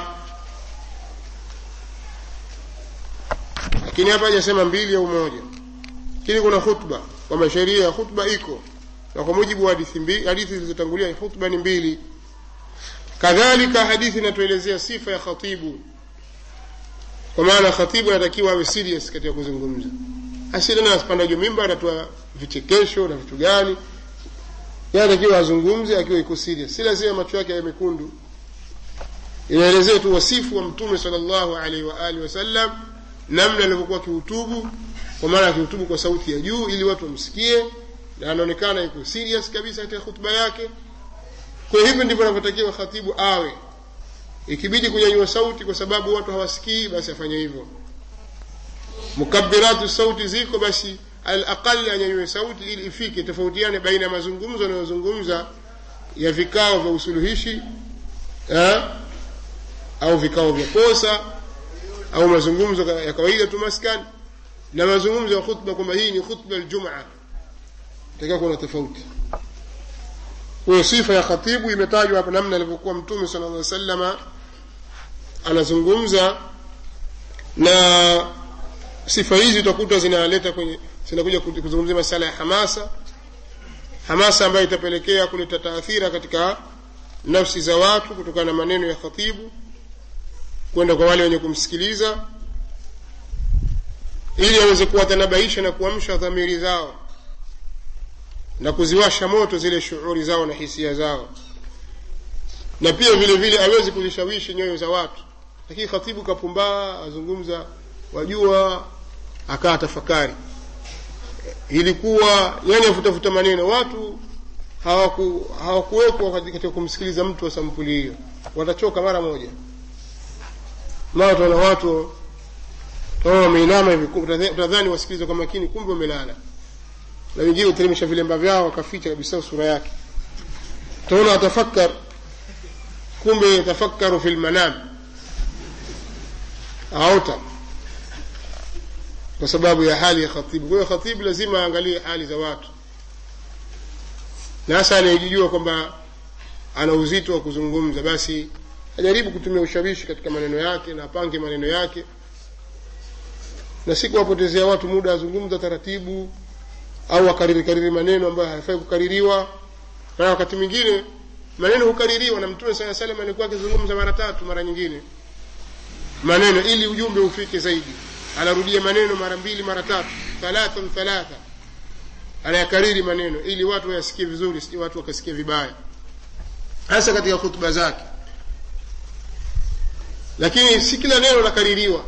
lakini hapa hajasema mbili au moja lakini kuna khutba kwamba sheria ya khutba iko na kwa mujibu wa hadithi mbili hadithi zilizotangulia khutba ni mbili kadhalika hadithi inatuelezea sifa ya khatibu kwa maana khatibu anatakiwa awe serious katika kuzungumza asitena asipanda juu mimba anatoa vichekesho na vitu gani yeye anatakiwa azungumze akiwa iko serious si lazima macho yake yawe mekundu inaelezea tu wasifu wa mtume sallallahu alaihi wa alihi wasallam namna alivyokuwa akihutubu kwa maana akihutubu kwa sauti ya juu ili watu wamsikie na anaonekana yuko serious kabisa katika hutuba yake kwa hivyo ndivyo anavyotakiwa khatibu awe ikibidi kunyanyua sauti kwa sababu watu hawasikii basi afanye hivyo mukabiratu sauti ziko basi alaqali anyanyue sauti ili ifike tofautiane baina ya mazungumzo anayozungumza ya vikao vya usuluhishi eh, au vikao vya posa au mazungumzo ya kawaida tu maskani na mazungumzo ya khutba kwamba hii ni khutba aljumaa takiwa kuna tofauti huyo sifa ya khatibu imetajwa hapa namna alivyokuwa mtume sala llah salama anazungumza na sifa hizi utakuta zinaleta kwenye zinakuja kuzungumzia masala ya hamasa hamasa ambayo itapelekea kuleta taathira katika nafsi za watu kutokana na maneno ya khatibu kwenda kwa wale wenye kumsikiliza ili aweze kuwatanabaisha na kuamsha dhamiri zao na kuziwasha moto zile shughuli zao na hisia zao na pia vile vile awezi kuzishawishi nyoyo za watu lakini khatibu kapumbaa azungumza wajua akaa tafakari ilikuwa yani afutafuta maneno watu hawaku hawakuwekwa katika kumsikiliza mtu wa sampuli hiyo watachoka mara moja mara utaona watu kama wameinama hivi utadhani wasikiliza kwa makini kumbe wamelala na wengine uteremsha vilemba vyao wakaficha kabisa sura yake utaona watafakar kumbe yatafakaru fi lmanam aota kwa sababu ya hali ya khatibu kwa hiyo khatibu lazima aangalie hali za watu na hasa anayejijua kwamba ana uzito wa kuzungumza basi ajaribu kutumia ushawishi katika maneno yake na apange maneno yake na si kuwapotezea watu muda azungumza taratibu au akariri kariri maneno ambayo hayafai kukaririwa na wakati mwingine maneno hukaririwa na mtume saa salam alikuwa akizungumza mara tatu mara nyingine maneno ili ujumbe ufike zaidi anarudia maneno mara mbili mara tatu thalathan thalatha anayakariri maneno ili watu wayasikie vizuri si watu wakasikia vibaya hasa katika hutuba zake lakini si kila neno lakaririwa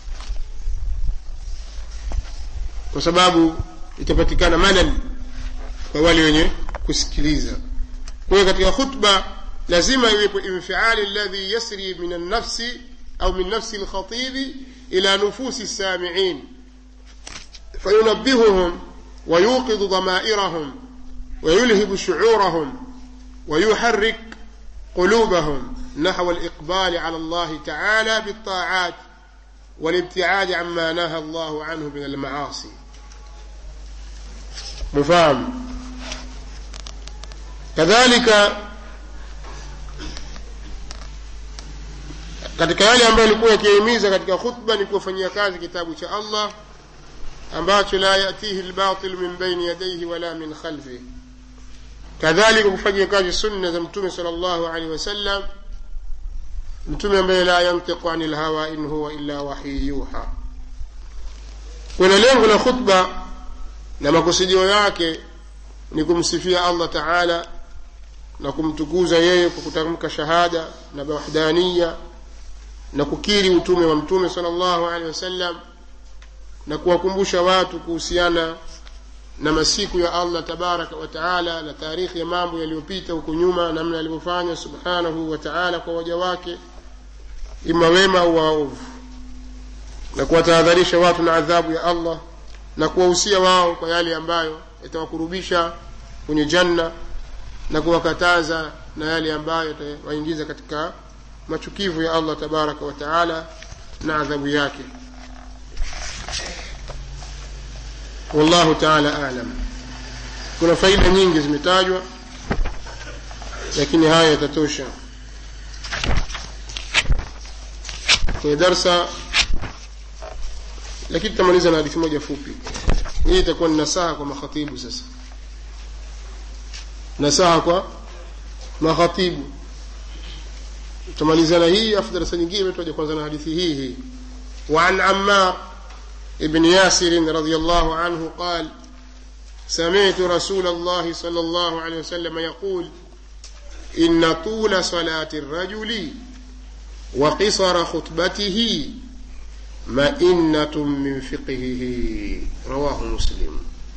kwa sababu itapatikana malal kwa wale wenye kusikiliza kwa hiyo katika khutba lazima iwepo infiali alladhi yasri min annafsi au min nafsi lkhatibi ila nufusi lsamiin fayunabihuhum ويوقظ ضمائرهم ويلهب شعورهم ويحرك قلوبهم نحو الإقبال على الله تعالى بالطاعات والابتعاد عما نهى الله عنه من المعاصي مفهوم كذلك katika yale ambayo alikuwa yakihimiza katika khutba ni kuwafanyia kazi kitabu cha allah ambacho la yatihi lbatil min baini yadaihi wala min khalfih kadhalika kufanyia kazi sunna za mtume sal llahu alehi wasallam mtume ambaye la yantiqu ani lhawa in huwa illa wahyi yuha kuna lengo la khutba na makusudio yake ni kumsifia allah taala na kumtukuza yeye kwa kutamka shahada na wahdaniya na kukiri utume wa mtume sal llahu alehi wasallam na kuwakumbusha watu kuhusiana na masiku ya allah tabaraka wa taala na taarikhi ya mambo yaliyopita huko nyuma namna alivyofanya subhanahu wa taala kwa waja wake ima wema au waovu na kuwatahadharisha watu na adhabu ya allah na kuwahusia wao kwa yale ambayo yatawakurubisha kwenye janna na kuwakataza na yale ambayo yatawaingiza katika machukivu ya allah tabaraka wa taala na adhabu yake wallahu taala alam kuna faida nyingi zimetajwa lakini haya yatatosha kwenye darsa lakini tutamaliza na hadithi moja fupi hii itakuwa ni nasaha kwa makhatibu sasa nasaha kwa makhatibu tutamalizana hii afu darasa nyingine tutaja kwanza na hadithi hii hii وعن عمار ابن ياسر رضي الله عنه قال سمعت رسول الله صلى الله عليه وسلم يقول إن طول صلاة الرجل وقصر خطبته مئنة من فقهه رواه مسلم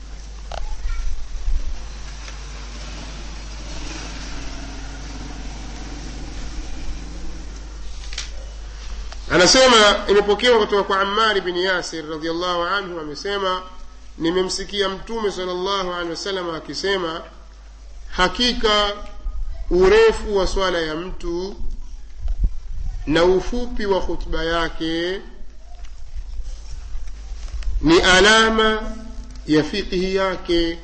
anasema imepokewa kutoka kwa amari bin yasir radiallahu anhu amesema nimemsikia mtume sal llahu alehi wasallam akisema hakika urefu wa swala ya mtu na ufupi wa khutba yake ni alama ya fiqhi yake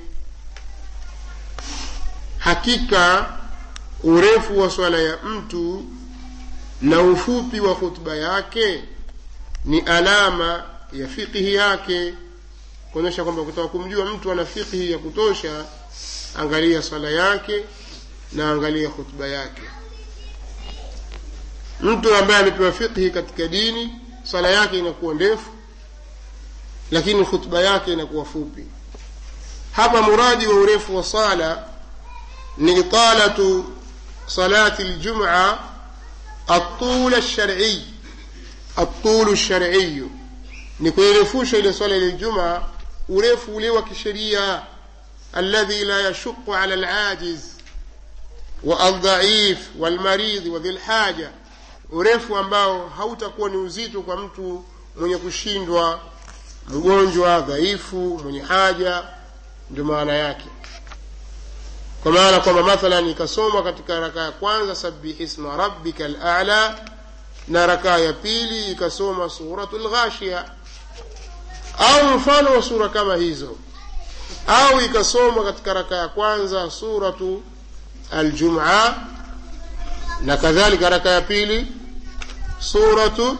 hakika urefu wa swala ya mtu na ufupi wa khutba yake ni alama ya fiqhi yake kuonyesha kwamba kutaka kumjua mtu ana fiqhi ya kutosha angalia swala yake na angalia khutba yake mtu ambaye amepewa fiqhi katika dini swala yake inakuwa ndefu lakini khutba yake inakuwa fupi hapa muradi wa urefu wa sala ni italatu salati ljuma الطول الشرعي الطول الشرعي ni kuirefusha ile swala ile juma urefu ule wa kisheria alladhi la yashuqu ala alajiz wa aldhaif walmaridhi wa dhilhaja urefu ambao hautakuwa ni uzito kwa mtu mwenye kushindwa mgonjwa dhaifu mwenye haja ndio maana yake kwa maana kwamba mathalan ikasomwa katika raka ya kwanza sabihi isma rabbika alala na rakaa ya pili ikasoma suratu lghashia au mfano wa sura kama hizo au ikasomwa katika raka ya kwanza suratu aljuma na kadhalika raka ya pili suratu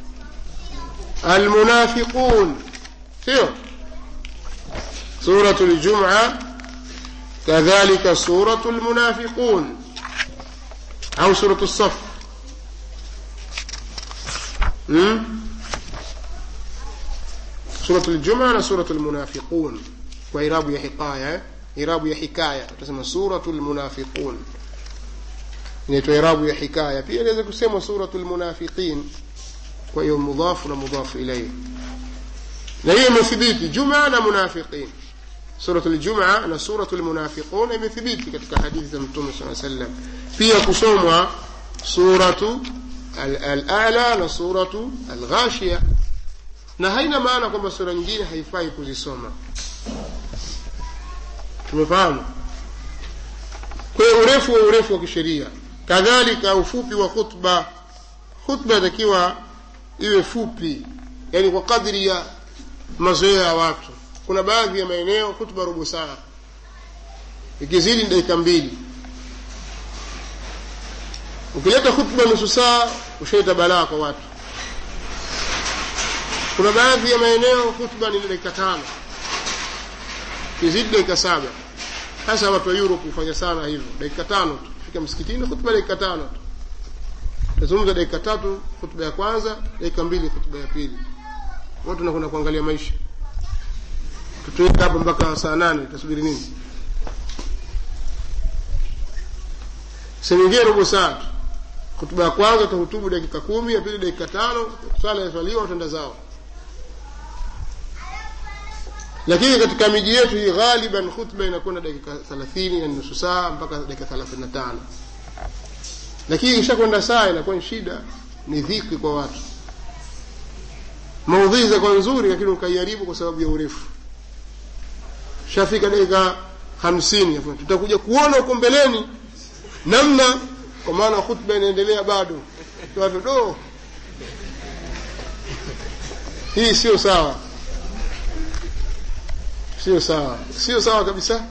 almunafiqun sio suratu ljuma كذلك سورة المنافقون أو سورة الصف م? سورة الجمعة سورة المنافقون وإراب يا حكاية إراب يا حكاية تسمى سورة المنافقون inaitwa irabu ya hikaya pia inaweza kusema suratu lmunafiqin kwa hiyo mudhafu na mudhafu ilaihi na hiyo imethibiti juma na munafiqin suratu ljuma na suratu lmunafiqun imethibiti katika hadithi za mtume saa sallam pia kusomwa suratu alala na suratu alghashia na haina maana kwamba sura nyingine haifai kuzisoma tumefahamu kwa hiyo urefu wa urefu wa kisheria kadhalika ufupi wa khutba khutba inatakiwa iwe fupi yani kwa kadri ya mazoea ya watu kuna baadhi ya maeneo hutuba robo saa ikizidi ni dakika mbili ukileta hutuba nusu saa ushaita balaa kwa watu kuna baadhi ya maeneo hutuba ni dakika tano ikizidi dakika saba hasa watu wa europe hufanya sana hivyo dakika tano tu fika msikitini hutuba dakika tano tu tazungumza dakika tatu hutuba ya kwanza dakika mbili hutuba ya pili watu wanakwenda kuangalia maisha tutuweka hapa mpaka saa nane tasubiri nini sehemu robo saa tu hutuba ya kwanza utahutubu dakika kumi ya pili dakika tano swala yaswaliwa watenda zao lakini katika miji yetu hii ghaliban khutba inakwenda dakika thelathini na nusu saa mpaka dakika thelathini na tano lakini ikishakwenda saa inakuwa ni shida ni dhiki kwa watu maudhui zakuwa nzuri lakini ukaiharibu kwa sababu ya urefu shafika dakika hamsini tutakuja kuona huko mbeleni namna kwa maana khutba inaendelea bado watu do hii sio sawa sio sawa sio sawa kabisa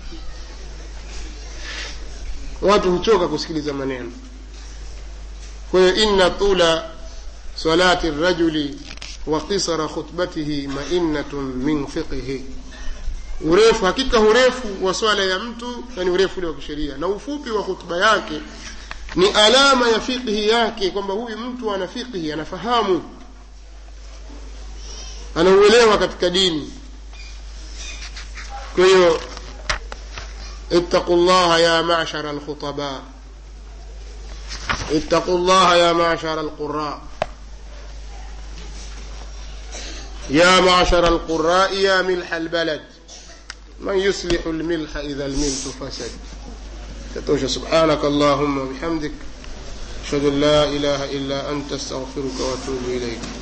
watu huchoka kusikiliza maneno kwa hiyo inna tula salati rajuli wa qisara khutbatihi mainatun min fiqhihi urefu hakika urefu wa swala ya mtu yani urefu ule wa kisheria na ufupi wa hutuba yake ni alama ya fiqhi yake kwamba huyu mtu ana fiqhi anafahamu anauelewa katika dini kwa hiyo اتقوا الله يا معشر الخطباء اتقوا الله يا معشر القراء يا معشر القراء يا ملح البلد من يصلح الملح إذا الملح فسد تتوش سبحانك اللهم وبحمدك أشهد أن لا إله إلا أنت استغفرك وأتوب إليك